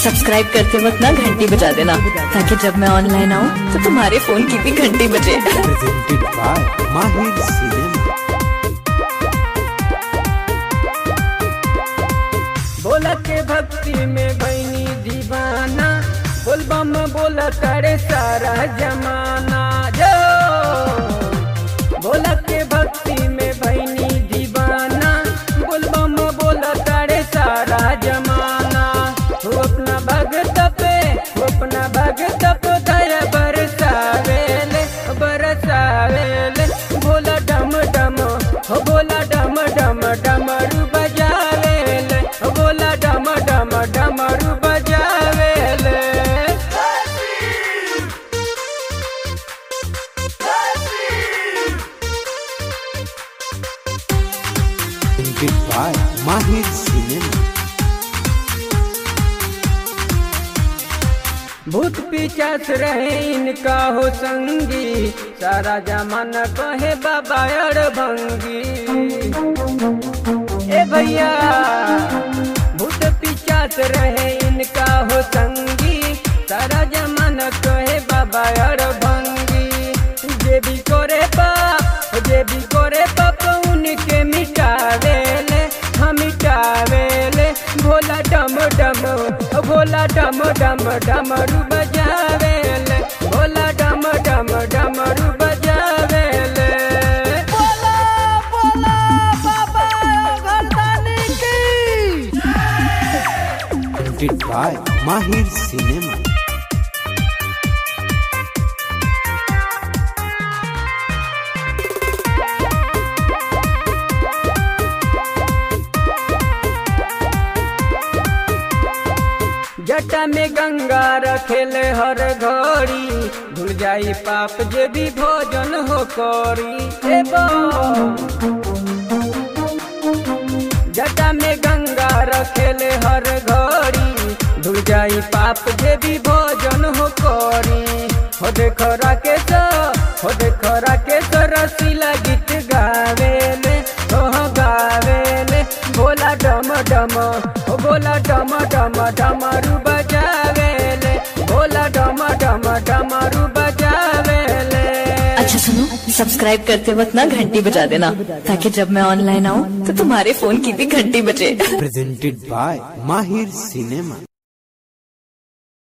Subscribe करते वक्त ना घंटी बजा देना ताकि जब मैं ऑनलाइन आऊँ तो तुम्हारे फोन की भी घंटी बजे presented by Mahir Cinema. बोला के भक्ति में भैनी दीवाना बोलबम बोला करे सारा जमाना जो बोला के भक्ति में भैनी दीवाना बोलबम बोला करे सारा जमाना हो अपना भगत पे हो अपना भगत पे दया बरसावेले बरसावेले बोला डम डम हो बोला डम डम डमरू बजावेले हो बोला डम डम डमरू बजावेले Presented by Mahir Cinema. भूत पिचास रहे इनका हो संगी सारा जमाना कहे बाबा अड़ भंगी ए भैया भूत पिचास रहे इनका हो संगी सारा जमाना कहे बाबा अड़ भंगी जे भी करे पाप जे भी करे पाप उनके मिटावेले हम मिटावेले भोला डम डम भोला डम डम डमरू बजावेले भोला डम डम डमरू बजावेले बोला बोला बाबा घरदानी की Presented by Mahir Cinema. जटा में गंगा रखेले हर घड़ी धुल जाई पाप जे भी भोजन हो करी ए बो। जटा में गंगा रखेले हर घड़ी धुल जाई पाप जे भी भोजन हो करी हो देखो राकेश हो देखो राकेश रसीला गीत गावेले हो गावेले भोला डम डम हो भोला डम डम डमरू बजावेले भोला डम डम डमरू बजावेले अच्छा सुनो सब्सक्राइब करते वक्त ना घंटी बजा देना ताकि जब मैं ऑनलाइन आऊँ तो तुम्हारे फोन की भी घंटी बजे Presented by Mahir Cinema.